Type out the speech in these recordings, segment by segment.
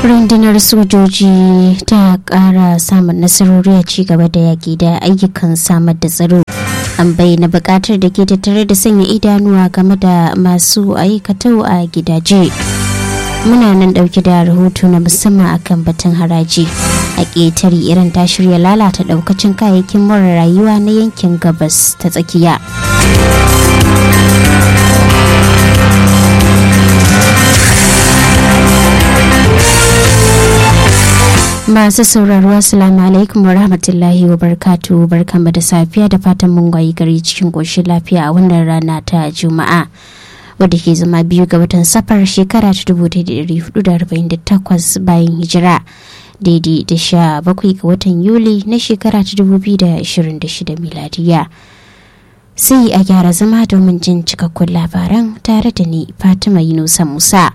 rundunar sojoji ta kara samun nasarori a ci gaba da yaƙi da ayyukan samar da tsaro an bayyana buƙatar da ke tattare da sanya idanuwa game da masu aikatau a gidaje muna nan ɗauke da rahoto na musamman akan batun haraji a ƙetare irin ta shirya lalata ɗaukacin kayayyakin mara rayuwa na yankin gabas ta tsakiya masu sauraro assalamu alaikum wa rahmatullahi wa barkatu barkanmu da safiya da fatan mun gwayi gari cikin ƙoshin lafiya a wannan rana ta juma'a wadda ke zama biyu ga watan safar shekara ta 1448 bayan hijira daidai da sha bakwai ga watan yuli na shekara ta 2026 miladiya sai a gyara zama domin jin cikakkun labaran tare da ni fatima yunusa musa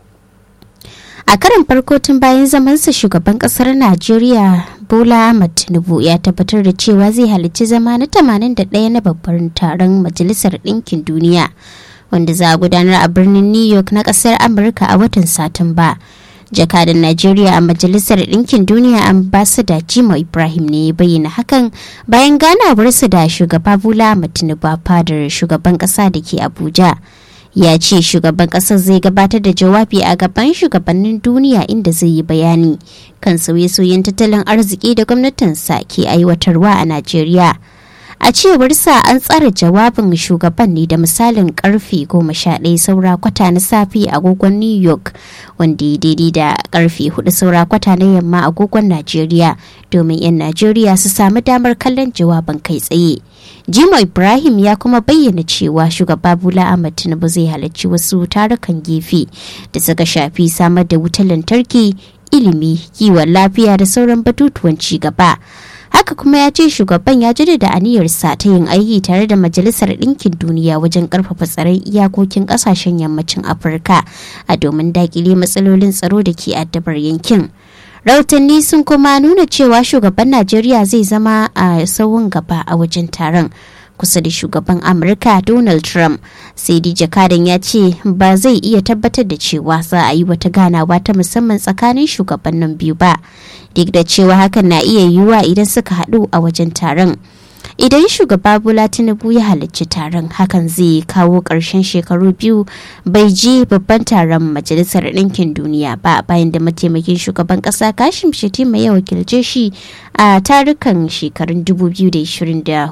a karin farko tun bayan zamansa shugaban kasar najeriya bola ahmad tinubu ya tabbatar da cewa zai halarci zama na 81 na babban taron majalisar ɗinkin duniya wanda za a gudanar a birnin new york na kasar amurka a watan satumba jakadan najeriya a majalisar ɗinkin duniya ambasada jimo ibrahim ne ya bayyana hakan bayan ganawarsa da shugaba bola ahmad tinubu a fadar shugaban ƙasa da ke abuja ya ce shugaban kasar zai gabatar da jawabi a gaban shugabannin duniya inda zai yi bayani kan sauye-sauyen tattalin arziki da gwamnatinsa ke aiwatarwa a najeriya a cewar sa an tsara jawabin shugaban ne da misalin karfe goma sha ɗaya saura kwata na safe agogon new york wanda ya daidai da karfe hudu saura kwata na yamma agogon najeriya domin 'yan najeriya su sami damar kallon jawabin kai tsaye jimo ibrahim ya kuma bayyana cewa shugaba bola ahmad tinubu zai halarci wasu tarukan gefe da suka shafi samar da wutar lantarki ilimi kiwon lafiya da sauran batutuwan ci gaba haka kuma ya ce shugaban ya jaddada aniyarsa ta yin aiki tare da majalisar ɗinkin duniya wajen ƙarfafa tsaron iyakokin ƙasashen yammacin afirka a domin daƙile matsalolin tsaro da ke addabar yankin rahotanni sun kuma nuna cewa shugaban najeriya zai zama a sauyin gaba a wajen taron kusa da shugaban amurka donald trump sai dai jakadan ya ce ba zai iya tabbatar da cewa za a yi wata ganawa ta musamman tsakanin shugabannin biyu ba duk da cewa hakan na iya yiwuwa idan suka haɗu a wajen taron idan shugaba bola tinubu ya halarci taron hakan zai kawo ƙarshen shekaru biyu bai je babban taron majalisar ɗinkin duniya ba bayan da mataimakin shugaban ƙasa kashim shetima ya wakilce shi a tarukan shekarun 2024 da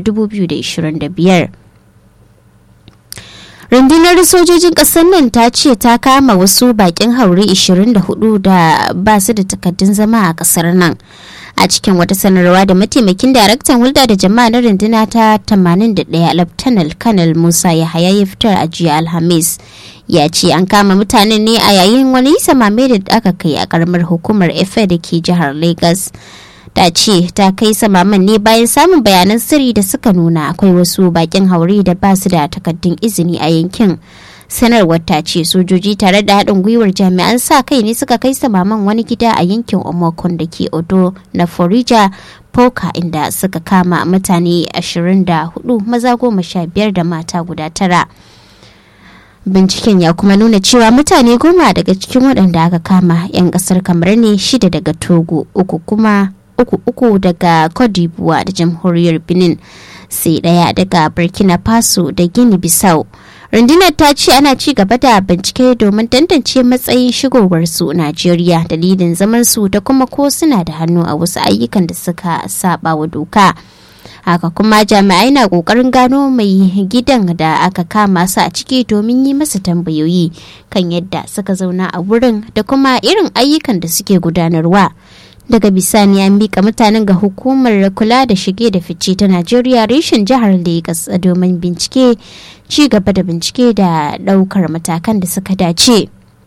2025 rundunar sojojin ƙasar nan ta ce ta kama wasu bakin haure 24 da ba su da takaddun zama a ƙasar nan a cikin wata sanarwa da mataimakin daraktan hulɗa da jama'a na runduna ta 81 laftanal kanal musa yahaya ya fitar a jiya alhamis ya ce an kama mutanen ne a yayin wani samame da aka kai a karamar hukumar efe da ke jihar lagos ta ce ta kai samaman ne bayan samun bayanan sirri da suka nuna akwai wasu bakin haure da ba su da takaddun izini a yankin sanarwar ta ce sojoji tare da haɗin gwiwar jami'an sa kai ne suka kai samaman wani gida a yankin omokon da ke odo na forija poka inda suka kama mutane 24 maza goma sha biyar da mata guda tara binciken ya kuma nuna cewa mutane goma daga cikin waɗanda aka kama 'yan ƙasar kamar ne shida daga togo uku kuma uku uku daga cote da jamhuriyar benin sai ɗaya daga burkina faso da gini bissau rundunar ta ce ana ci gaba da bincike domin tantance matsayin shigowarsu najeriya dalilin zamansu da kuma ko suna da hannu a wasu ayyukan da suka saba wa doka haka kuma jami'ai na kokarin gano mai gidan da aka kama su a ciki domin yi masa tambayoyi kan yadda suka zauna a wurin da kuma irin ayyukan da suke gudanarwa daga bisani an mika mutanen ga hukumar kula da shige da fice ta najeriya reshen jihar lagos domin bincike ci gaba da bincike da daukar matakan da suka dace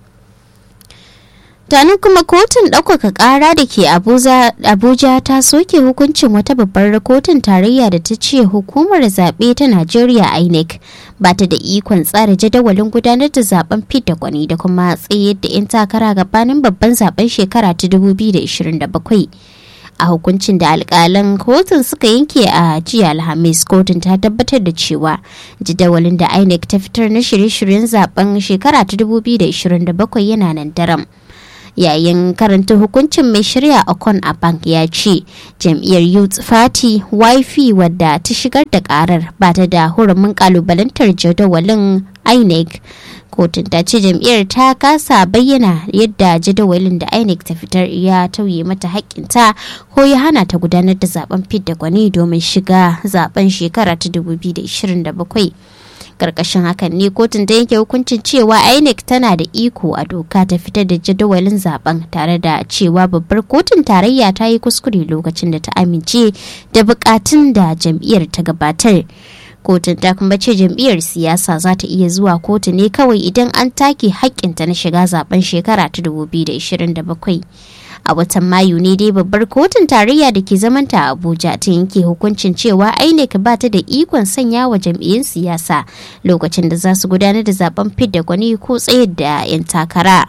tanin kuma kotun ɗaukaka ƙara da ke abuja ta soke hukuncin wata babbar kotun tarayya da ta ce hukumar zaɓe ta najeriya inec ba ta da ikon tsara jadawalin gudanar da zaben fidda gwani da kuma tsayar da 'yan takara gabanin babban zaben shekara ta 2027 a hukuncin da alkalan kotun suka yanke a jiya alhamis kotun ta tabbatar da cewa jadawalin da inec ta fitar na shirye-shiryen zaben shekara ta 2027 yana nan daram yayin karanta hukuncin mai shari'a okon a bank ya ce jam'iyyar youth party wifi wadda ta shigar da karar ba ta da hurumin kalubalantar jadawalin inec kotun ta ce jam'iyyar ta kasa bayyana yadda jadawalin da inec ta fitar ya tauye mata haƙƙinta ko ya hana ta gudanar da zaben fidda gwani domin shiga zaben shekara ta 2027 karkashin hakan ne kotun ta yanke hukuncin cewa inec tana da iko a doka ta fitar da jadawalin zaben tare da cewa babbar kotun tarayya ta yi kuskure lokacin da ta amince da bukatun da jam'iyyar ta gabatar kotun ta kuma ce jam'iyyar siyasa za ta iya zuwa kotu ne kawai idan an take haƙƙinta na shiga zaben shekara ta 2027 a watan mayu ne dai babbar kotun tarayya da ke zamanta a abuja ta yanke hukuncin cewa inec ba ta da ikon sanya wa jam'iyyun siyasa lokacin da za su gudanar da zaben fidda gwani ko tsayar da 'yan takara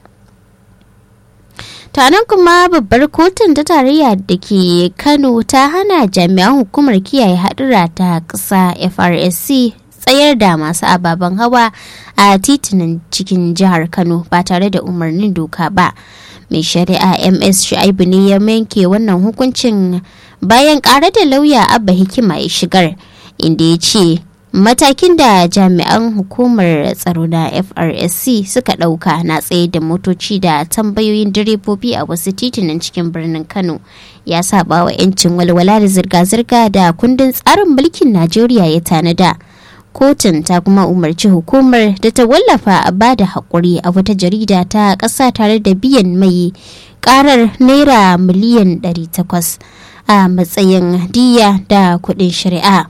tanan kuma babbar kotun ta tarayya da ke kano ta hana jami'an hukumar kiyaye hadura ta ƙasa frsc tsayar da masu ababen hawa a titunan cikin jihar kano ba tare da umarnin doka ba mai shari'a ms shu'aibu ne ya yanke wannan hukuncin bayan ƙara da lauya abba hikima ya shigar inda ya ce matakin da jami'an hukumar tsaro na frsc suka ɗauka na tsaye da motoci da tambayoyin direbobi a wasu titunan cikin birnin kano ya saba wa 'yancin walwala da zirga-zirga da kundin tsarin mulkin najeriya ya tanada kotun ta kuma umarci hukumar da ta wallafa a bada haƙuri a wata jarida ta ƙasa tare da biyan mai ƙarar naira miliyan 800 a matsayin diya da kuɗin shari'a.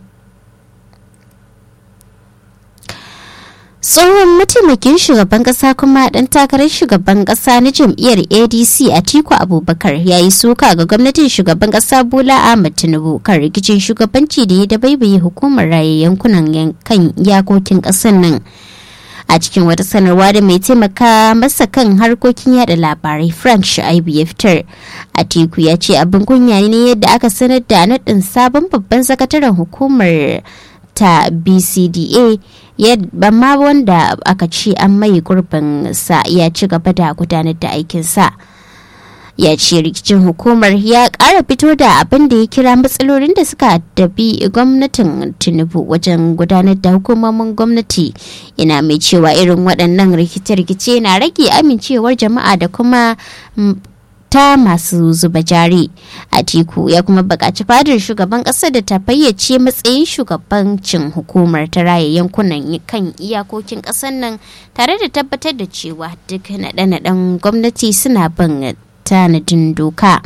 tsohon mataimakin shugaban kasa kuma dan takarar shugaban kasa na jam'iyyar adc atiku abubakar ya yi suka ga gwamnatin shugaban kasa bola ahmad tinubu kan rikicin shugabanci da ya dabaibaye hukumar raye yankunan kan iyakokin kasar nan a cikin wata sanarwa da mai taimaka masa kan harkokin yada labarai frank shu'aibu ya fitar atiku ya ce abin kunya ne yadda aka sanar da naɗin sabon babban sakataren hukumar ta bcda ma wanda aka ce an mai gurbin sa ya ci gaba da gudanar da aikinsa ya ce rikicin hukumar ya ƙara fito da abin da ya kira matsalolin da suka dabi gwamnatin tinubu wajen gudanar da hukumomin gwamnati ina mai cewa irin waɗannan rikice-rikice na rage amincewar jama'a da kuma ta masu zuba jari atiku ya kuma buƙaci fadar shugaban ƙasa da ta fayyace matsayin shugabancin hukumar ta raya yankunan kan iyakokin ƙasar nan tare da tabbatar da cewa duk naɗe-naɗen gwamnati suna bin tanadin doka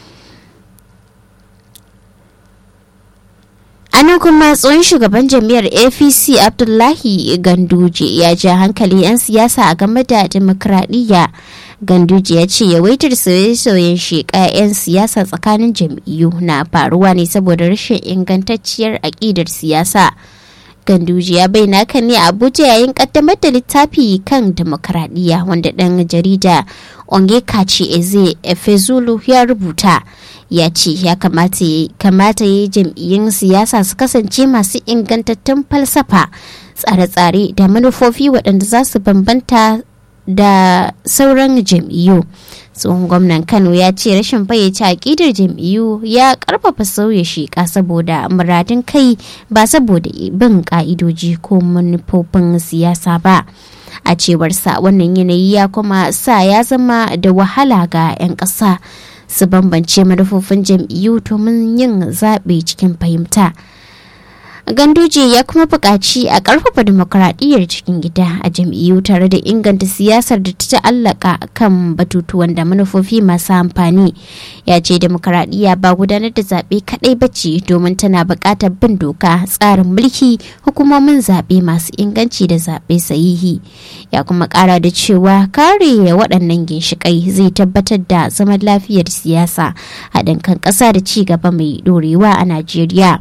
anan kuma tsohon shugaban jam'iyyar apc abdullahi ganduje ya ja hankali 'yan siyasa a game da demokradiyya ganduje ya ce yawaitar sauye-sauyen sheƙa 'yan siyasa tsakanin jam'iyyu na faruwa ne saboda rashin ingantacciyar aƙidar siyasa ganduje ya bayyana kan ne abuja yayin kaddamar da littafi kan demokradiyya wanda ɗan jarida ongekachi eze efezulu ya rubuta ya ce ya kamata ya yi jam'iyyun siyasa su kasance masu ingantattun falsafa tsare-tsare da manufofi waɗanda za su bambanta da sauran jam'iyyu tsohon gwamnan kano ya ce rashin fayyace aƙidar jam'iyyu ya karfafa sauya sheƙa saboda muradin kai ba saboda bin ƙa'idoji ko manufofin siyasa ba a cewarsa wannan yanayi ya kuma sa ya zama da wahala ga 'yan ƙasa su bambance manufofin jam'iyyu domin yin zaɓe cikin fahimta ganduje ya kuma buƙaci a ƙarfafa demokuraɗiyyar cikin gida a jam'iyyu tare da inganta siyasar da ta ta'allaka kan batutuwan da manufofi masu amfani ya ce demokuraɗiyya ba gudanar da zaɓe kaɗai bace domin tana buƙatar bin doka tsarin mulki hukumomin zaɓe masu inganci da zaɓe sahihi ya kuma ƙara da cewa kare waɗannan ginshiƙai zai tabbatar da zaman lafiyar siyasa haɗin kan ƙasa da ci gaba mai ɗorewa a najeriya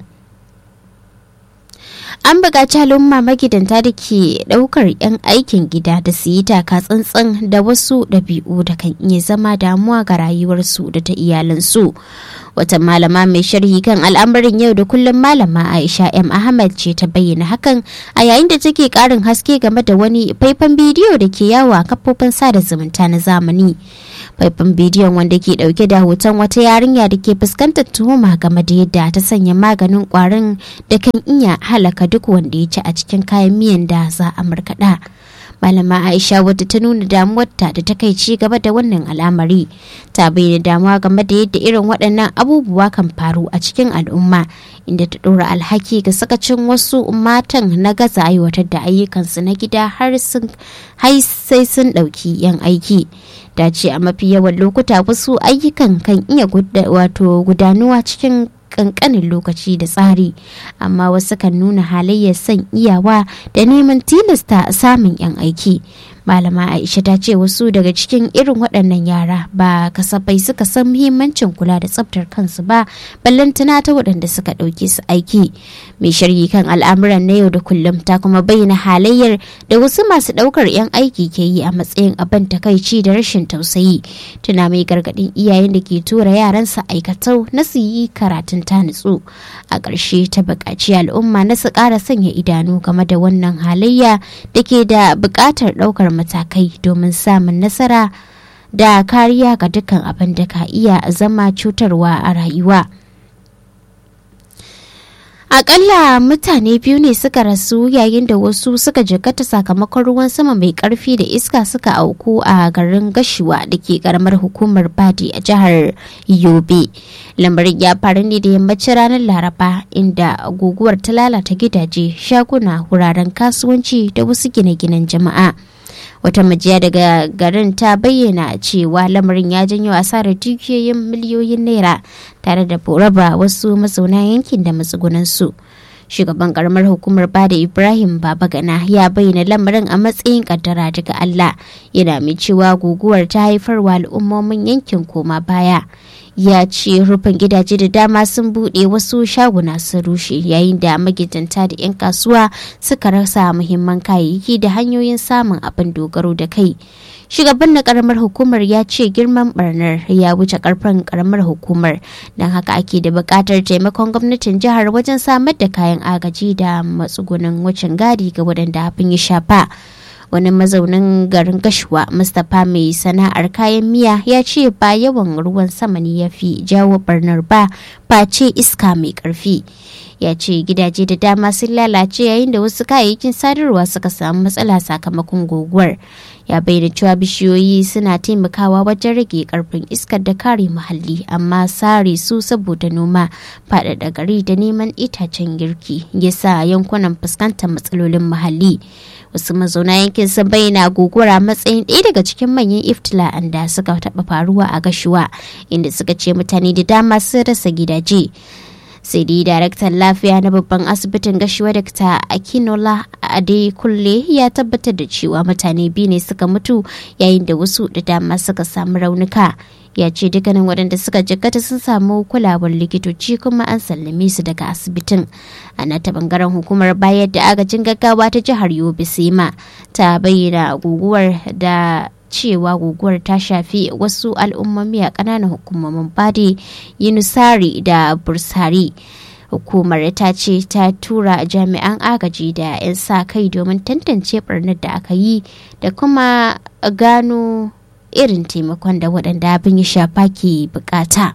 an buƙaci al'umma magidanta da ke ɗaukar 'yan aikin gida da su yi taka tsantsan da wasu ɗabi'u da kan iya zama damuwa ga rayuwarsu da ta iyalansu wata malama mai sharhi kan al'amarin yau da kullum malama aisha m ahmad ce ta bayyana hakan a yayin da take ƙarin haske game da wani faifan bidiyo da ke yawo a kafofin sada zumunta na zamani faifan bidiyon wanda ke dauke da hoton wata yarinya da ke fuskantar tuhuma game da yadda ta sanya maganin kwarin da kan iya halaka duk wanda ya ci a cikin kayan miyan da za a markaɗa. malama aisha wadda ta nuna damuwarta da ta kai ci gaba da wannan al'amari ta bayyana damuwa game da yadda irin waɗannan abubuwa kan faru a cikin al'umma inda ta ɗora alhaki ga sakacin wasu matan na gaza aiwatar da ayyukansu na gida har sai sun ɗauki yan aiki da ce a mafi yawan lokuta wasu ayyukan kan iya wato gudanuwa cikin kankanin lokaci da tsari amma wasu kan nuna halayyar son iyawa da neman tilasta samun 'yan aiki malama aisha ta ce wasu daga cikin irin waɗannan yara ba kasafai suka san muhimmancin kula da tsabtar kansu ba ballantana ta waɗanda suka ɗauke su aiki mai sharhi kan al'amuran na yau da kullum ta kuma bayyana halayyar da wasu masu ɗaukar 'yan aiki ke yi a matsayin abin takaici da rashin tausayi tuna mai gargaɗin iyayen da ke tura yaransa aikatau na su yi karatun ta nutsu a ƙarshe ta buƙaci al'umma na su ƙara sanya idanu game da wannan halayya da ke da buƙatar ɗaukar matakai domin samun nasara da kariya ga dukkan abin da ka iya zama cutarwa a rayuwa. Akalla mutane biyu ne suka rasu yayin da wasu suka jikata sakamakon ruwan sama mai karfi da iska suka auku a garin Gashuwa da ke karamar hukumar Badi a jihar Yobe. Lamarin ya faru ne da yammacin ranar Laraba inda guguwar ta lalata gidaje, shaguna, wuraren kasuwanci da wasu gine-ginen jama'a. wata majiya daga garin ta bayyana cewa lamarin ya janyo asarar dukiyoyin miliyoyin naira tare da raba wasu mazauna yankin da matsugunansu shugaban karamar hukumar bada ibrahim babagana ya bayyana lamarin a matsayin kaddara daga allah yana mai cewa guguwar ta haifarwa al'ummomin yankin koma baya ya ce rufin gidaje da dama sun buɗe wasu shaguna sun rushe yayin da magidanta da 'yan kasuwa suka rasa muhimman kayayyaki da hanyoyin samun abin dogaro da kai shugaban na karamar hukumar ya ce girman barnar ya wuce karfin karamar hukumar don haka ake da buƙatar taimakon gwamnatin jihar wajen samar da kayan agaji da matsugunan wucin gadi ga waɗanda abin ya shafa wani mazaunin garin gashuwa mustapha mai sana'ar kayan miya ya ce ba yawan ruwan sama ne ya fi jawo barnar ba face iska mai karfi ya ce gidaje da dama sun lalace yayin da wasu kayayyakin sadarwa suka samu matsala sakamakon guguwar ya bayyana cewa bishiyoyi suna taimakawa wajen rage karfin iskar da kare muhalli amma sare su saboda noma faɗaɗa gari da neman itacen girki ya sa yankunan fuskantar matsalolin muhalli wasu mazauna yankin sun bayyana guguwar a matsayin ɗaya daga cikin manyan iftila'an da suka taɓa faruwa a gashuwa inda suka ce mutane da dama sun rasa gidaje sai dai daraktan lafiya na babban asibitin gashuwa dr akinola adekunle ya tabbatar da cewa mutane biyu ne suka mutu yayin da wasu da dama suka samu raunuka ya ce dukkanin waɗanda suka jikkata sun samu kulawar likitoci kuma an sallame su daga asibitin a nata bangaren hukumar bayar da agajin gaggawa ta jihar yobe sema ta bayyana guguwar da cewa guguwar ta shafi wasu al'ummomi a ƙananan hukumomin bade yunusari da bursari hukumar ta ce ta tura jami'an agaji da 'yan sa kai domin tantance barnar da aka yi da kuma gano irin taimakon da waɗanda abin ya shafa ke bukata.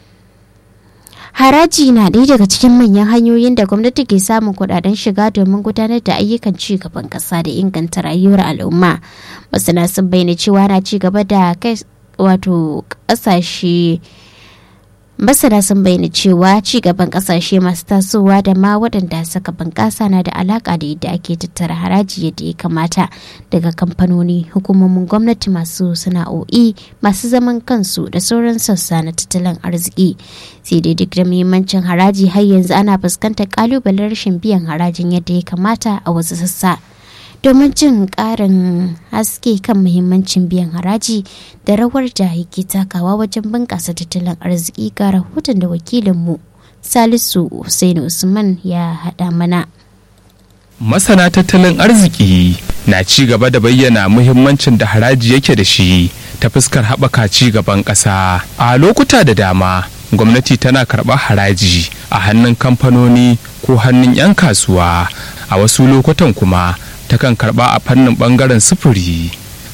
Haraji na ɗaya daga cikin manyan hanyoyin da gwamnati ke samun kuɗaɗen shiga domin gudanar da ayyukan ci gaban ƙasa da inganta rayuwar al'umma. Masana sun bayyana cewa na ci gaba da kai wato ƙasashe masana sun bayyana cewa ci gaban kasashe masu tasowa da ma waɗanda suka bunƙasa na da alaƙa da yadda ake tattara haraji yadda ya kamata daga kamfanoni hukumomin gwamnati masu sana'o'i masu zaman kansu da sauran sassa na tattalin arziki sai dai duk da muhimmancin haraji har yanzu ana fuskantar ƙalubalen rashin biyan harajin yadda ya kamata a wasu sassa. domin jin ƙarin haske kan muhimmancin biyan haraji da rawar da yake takawa wajen bunƙasa tattalin arziki ga rahoton da wakilinmu salisu Hussein usman ya haɗa mana masana tattalin arziki na ci gaba da bayyana muhimmancin da haraji yake da shi ta fuskar haɓaka ci gaban ƙasa a lokuta da dama gwamnati tana karɓar haraji a hannun kamfanoni ko hannun 'yan kasuwa a wasu lokutan kuma takan karba a fannin bangaren sufuri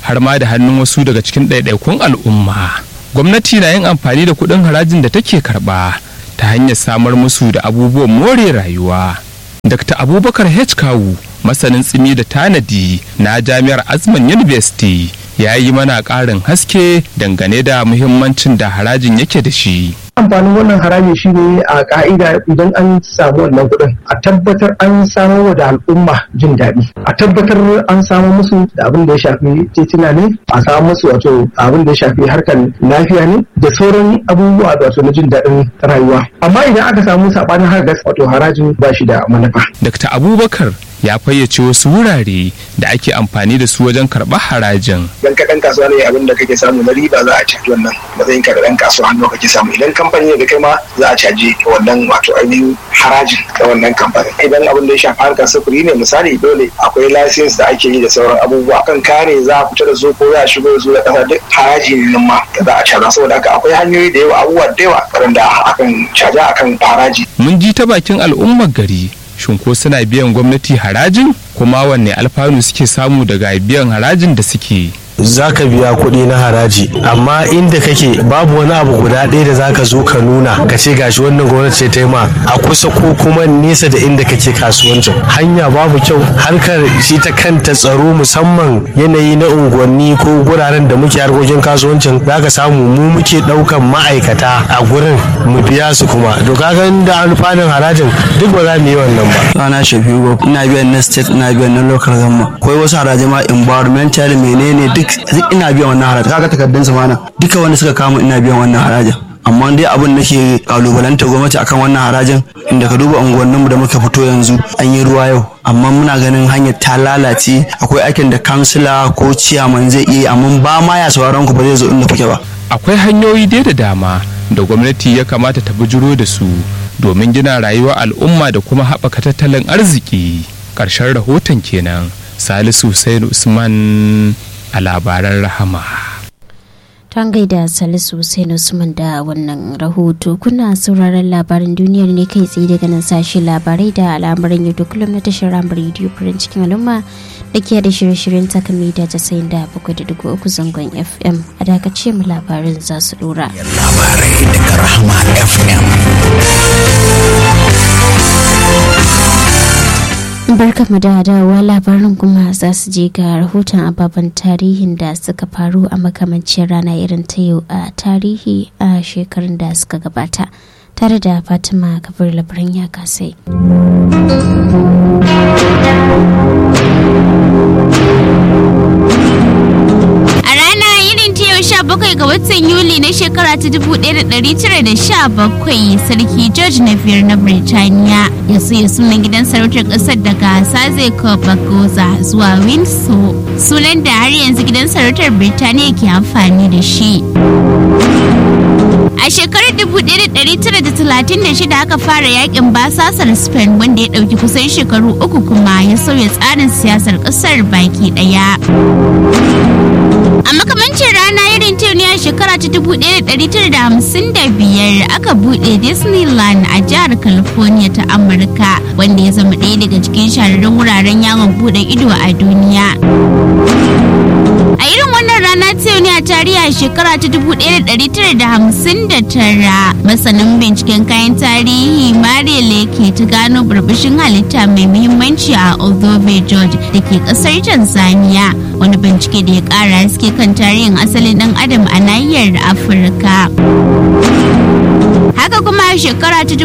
har ma da hannun wasu daga cikin ɗaiɗaikun al'umma gwamnati na yin amfani da kuɗin harajin da take karɓa ta hanyar samar musu da abubuwan more rayuwa dr abubakar h kawu masanin tsimi da tanadi na jami'ar azman university ya yi mana ƙarin haske dangane da muhimmancin da harajin yake da shi amfanin wannan haraji shi ne a ka'ida idan an samu wannan kuɗin a tabbatar an samo da al'umma jin daɗi a tabbatar an samu musu da abin da ya shafi titina ne a samu musu wato abin da ya shafi harkar lafiya ne da sauran abubuwa da wato na jin daɗin rayuwa amma idan aka samu saɓanin harkar wato harajin ba shi da manufa. dr abubakar ya fayyace wasu wurare da ake amfani da su wajen karɓar harajin. Idan ka ɗan kasuwa ne abin da kake samu na riba za a caji wannan matsayin ka da ɗan kasuwa hannu kake samu idan kamfani ne da kai ma za a caji wannan wato ainihin harajin da wannan kamfani. Idan abin da ya shafi harkar sufuri ne misali dole akwai lasins da ake yi da sauran abubuwa kan kare za a fita da su ko za a shigo da su da ƙasa duk haraji ne nan ma da za a caza saboda haka akwai hanyoyi da yawa abubuwa da yawa waɗanda akan caja akan haraji. Mun ji ta bakin al'ummar gari shin ko suna biyan gwamnati harajin kuma wanne alfanu suke samu daga biyan harajin da suke za ka biya kuɗi na haraji amma inda kake babu wani abu guda ɗaya da za ka zo ka nuna ka ce gashi wannan gwamnati ce ta yi ma a kusa ko kuma nesa da inda kake kasuwancin hanya babu kyau harkar shi ta kanta tsaro musamman yanayi na unguwanni ko guraren da muke harkokin kasuwancin za ka samu mu muke ɗaukan ma'aikata a gurin mu biya su kuma to kaga da alfanun harajin duk ba za mu yi wannan ba ana shafi ina biyan na state ina biyan na local government akwai wasu haraji ma environmental menene duk duk ina biyan wannan haraji kaga takardun su mana duka wanda suka kama ina biyan wannan harajin amma dai abin da ke kalubalanta gwamnati akan wannan harajin inda ka duba unguwanninmu da muka fito yanzu an yi ruwa yau amma muna ganin hanyar ta lalace akwai aikin da kansila ko ciyaman zai iya amma ba ma ya sauraron ku ba zai zo inda kuke ba akwai hanyoyi dai da dama da gwamnati ya kamata ta bujuro da su domin gina rayuwar al'umma da kuma haɓaka tattalin arziki ƙarshen rahoton kenan salisu Hussein usman a labaran rahama ta gaida salisu Hussein usman da wannan rahoto kuna sauraron labaran duniyar ne kai tsaye daga nan sashi labarai da al'amuran yau da kullum na tashar ramar rediyo farin cikin al'umma da ke da shirye-shiryen takami da casa'in da bakwai da dugu uku zangon fm a dakace mu labarin za su dora labarai daga rahama fm barka mu da dawowa labarin kuma za su je ga rahoton ababen tarihin da suka faru a makamancin rana irin ta yau a tarihi a shekarun da suka gabata tare da fatima kabir labaran ya kasai bakwai ga watan Yuli na shekara ta 1917 sarki George na biyar na Birtaniya ya soya sunan gidan sarautar ƙasar daga Saze Bagoza zuwa Windsor sunan da har yanzu gidan sarautar Birtaniya ke amfani da shi. A shekarar 1936 aka fara yakin basasar Spain wanda ya ɗauki kusan shekaru uku kuma ya sauya tsarin siyasar ƙasar baki ɗaya. A makamancin rana irin ta ne a shekara ta 1955 aka buɗe Disneyland a jihar California ta Amurka wanda ya zama ɗaya daga cikin shahararrun wuraren yawon buɗe ido a duniya. A irin wannan rana ta ne a tarihi a shekara ta 1959 masanin binciken kayan tarihi Maria Leke ta gano burbushin halitta mai muhimmanci a Oldove George da ke kasar Tanzania wani bincike da ya kara haske kan tarihin asalin dan adam a nahiyar Afirka. haka kuma a shekara ta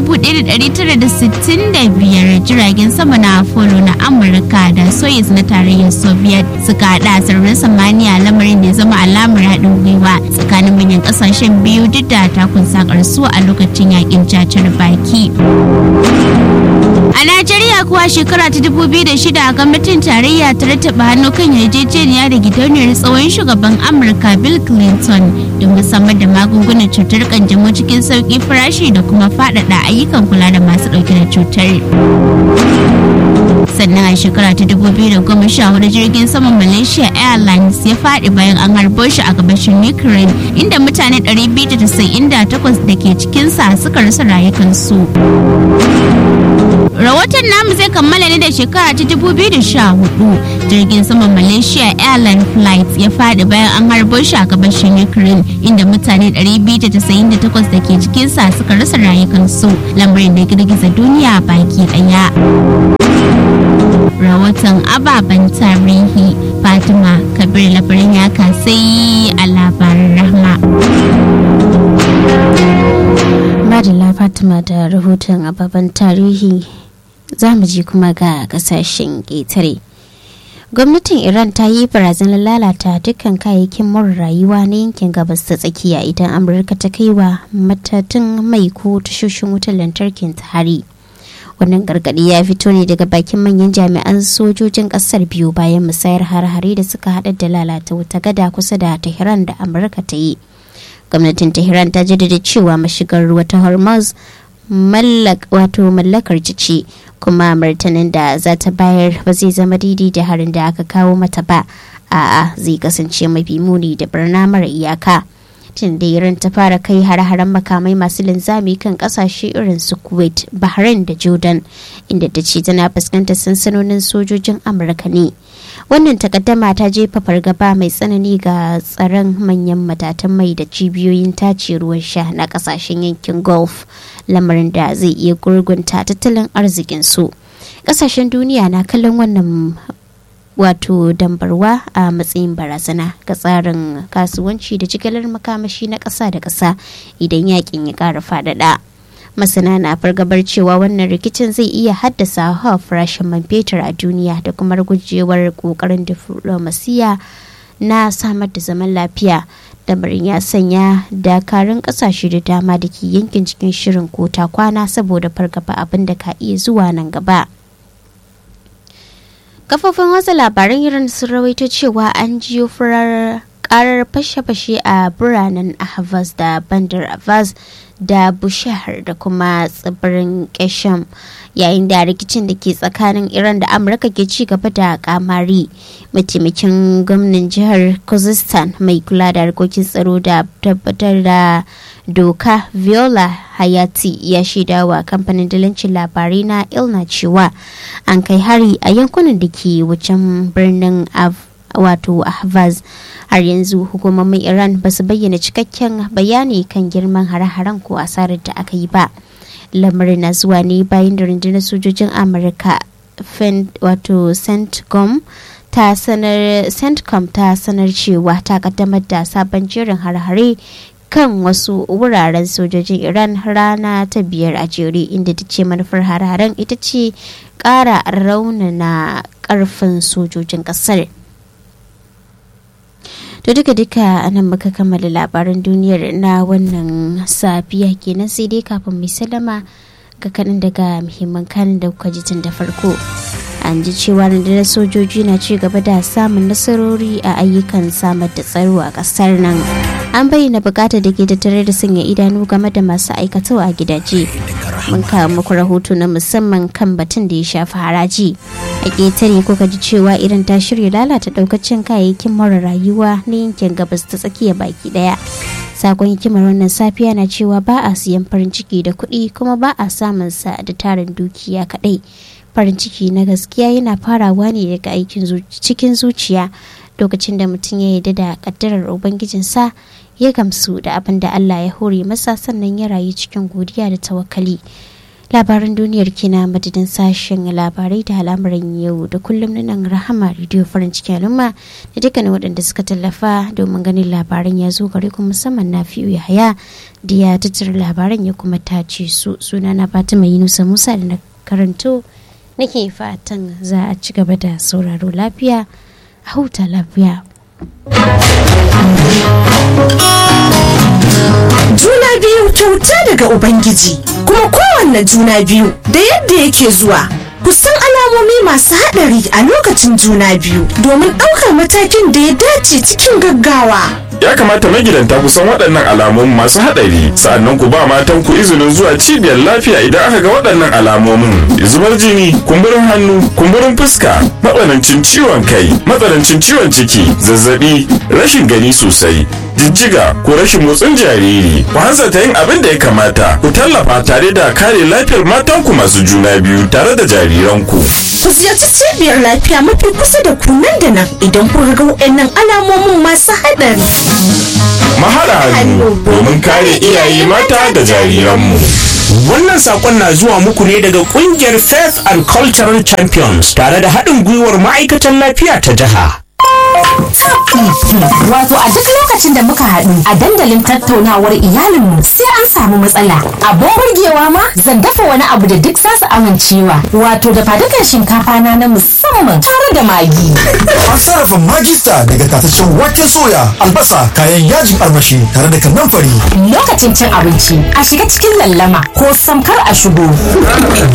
1965 jiragen sama na apollo na amurka da soyuz na tarayyar soviet suka hada sararin samaniya lamarin da ya zama alamar haɗin gwiwa tsakanin manyan ƙasashen biyu duk da takun sakar su a lokacin yakin cacar baki A Najeriya kuwa shekara ta 2006 gwamnatin tarayya ta rattaba hannu kan yarjejeniya da gidauniyar tsawon shugaban Amurka Bill Clinton don samar da magungunan cutar kanjamau cikin sauƙi farashi da kuma faɗaɗa ayyukan kula da masu ɗauke da cutar. sannan a shekara ta 2014 jirgin saman malaysia airlines ya faɗi bayan an harbo shi a gabashin ukraine inda mutane 298 da ke cikinsa suka rasa rayukansu rahoton namu zai kammala ne da shekara ta 2014 jirgin saman malaysia airline flight ya faɗi bayan an harbo shi a gabashin ukraine inda mutane 298 da ke cikinsa suka rasa rayukansu lamarin da girgiza duniya baki ɗaya rahoton ababen tarihi fatima kabir labarin ya kasai a labarin rahma madalla fatima da rahoton ababen tarihi za mu ji kuma ga kasashen ƙetare gwamnatin iran ta yi barazanar lalata dukkan kayayyakin more rayuwa na yankin gabas ta tsakiya idan amurka ta kai wa matatun mai ko tashoshin wutar lantarkin ta hari wannan gargadi ya fito ne daga bakin manyan jami'an sojojin kasar biyu bayan musayar har-hare da suka hada da lalata wuta gada kusa da tehran da amurka ta yi gwamnatin tehran ta jaddada cewa mashigar ruwa ta hormuz wato mallakar ce kuma martanin da za ta bayar ba zai zama daidai da harin da aka kawo mata ba a'a zai kasance mafi muni da birna mara iyaka tun da iran ta fara kai hare-haren makamai masu linzami kan kasashe irin su kuwait bahrain da jordan inda ta ce tana fuskantar sansanonin sojojin amurka ne wannan takaddama ta jefa fargaba mai tsanani ga tsaron manyan matatan mai da cibiyoyin tace ruwan sha na kasashen yankin gulf lamarin da zai iya gurgunta tattalin arzikin su kasashen duniya na kallon wannan wato dambarwa a matsayin barazana ga tsarin kasuwanci da jigilar makamashi na ƙasa da ƙasa idan yakin ya ƙara faɗaɗa. masana na fargabar cewa wannan rikicin zai iya haddasa hawa farashin man fetur a duniya da kuma gujewar kokarin diflomasiya na samar da zaman lafiya lamarin ya sanya dakarun kasashe da dama da ke yankin cikin shirin kota kwana saboda fargaba abin da ka iya zuwa nan gaba kafofin watsa labaran iran sun rawaito cewa an jiyo furar karar fashe-fashe a biranen ahvaz da bandar abbas da bushahar da kuma tsibirin kesham yayin da rikicin da ke tsakanin iran da amurka ke ci gaba da kamari mataimakin gwamnan jihar kuzistan mai kula da harkokin tsaro da tabbatar da doka viola hayati ya shaida wa kamfanin dalancin labarai na ilna cewa an kai hari a yankunan da ke wucin birnin wato ahvaz har yanzu hukumomin iran ba su bayyana cikakken bayani kan girman hare-haren ko asarar da aka yi ba lamarin na zuwa ne bayan da rundunar sojojin amurka wato centcom ta sanar centcom ta sanar cewa ta kaddamar da sabon jerin hare-hare kan wasu wuraren sojojin iran rana ta biyar a jere inda ta ce manufar hare-haren ita ce kara raunana karfin sojojin kasar to duka duka anan muka kammala labaran duniyar na wannan safiya kenan sai dai kafin mai salama ga kaɗan daga muhimman kanin da kuka ji tun da farko an ji cewa rundunar sojoji na ci gaba da samun nasarori a ayyukan samar da tsaro a ƙasar nan an bayyana bukatar da ke tattare da sanya idanu game da masu aikatawa a gidaje mun kawo muku rahoto na musamman kan batun da ya shafi haraji a ƙetare kuka ji cewa irin ta shirya lalata ɗaukacin kayayyakin mara rayuwa na yankin gabas ta tsakiya baki ɗaya sakon hikimar wannan safiya na cewa ba a siyan farin ciki da kuɗi kuma ba a samun sa da tarin dukiya kaɗai farin ciki na gaskiya yana farawa ne daga aikin cikin zuciya lokacin da mutum ya yarda da kaddarar ubangijinsa ya gamsu da abin da Allah ya hore masa sannan ya rayu cikin godiya da tawakkali labaran duniyar kina madadin sashen labarai da al'amuran yau da kullum na nan rahama rediyo farin cikin al'umma da dukkanin waɗanda suka tallafa domin ganin labaran ya zo gare ku musamman na fiye yahaya da ya tattara labaran ya kuma tace su suna na fatima yunusa musa da na karanto nake fatan za a ci gaba da sauraro lafiya a huta lafiya juna biyu kyauta daga ubangiji kuma kowanne juna biyu da yadda yake zuwa kusan alamomi masu haɗari a lokacin juna biyu domin ɗaukar matakin da ya dace cikin gaggawa ya kamata magidanta ku san waɗannan alamomin masu haɗari sa'annan ku ba matan ku izinin zuwa cibiyar lafiya idan aka ga waɗannan alamomin zubar jini kumburin hannu kumburin fuska matsanancin ciwon kai matsanancin ciwon ciki zazzabi rashin gani sosai jijjiga ko rashin motsin jariri ku hanzarta yin abin da ya kamata ku tallafa tare da kare lafiyar matanku masu juna biyu tare da jariranku Ku ziyarci cibiyar lafiya mafi kusa da ku nan da nan idan kun ga waɗannan alamomin masu haɗari. mahara hannu domin kare iyaye mata da jariranmu Wannan sakon na zuwa muku ne daga kungiyar Faith and Cultural Champions tare da haɗin gwiwar ma'aikatan lafiya ta jiha. Wato a duk lokacin da muka haɗu a dandalin tattaunawar iyalinmu sai an samu matsala. Abin burgewa ma zan dafa wani abu da duk za su amincewa. Wato da fadukan shinkafa na na musamman tare da magi. An sarrafa magista daga tataccen waken soya, albasa, kayan yajin armashi tare da kannan fari. Lokacin cin abinci a shiga cikin lallama ko samkar a shigo.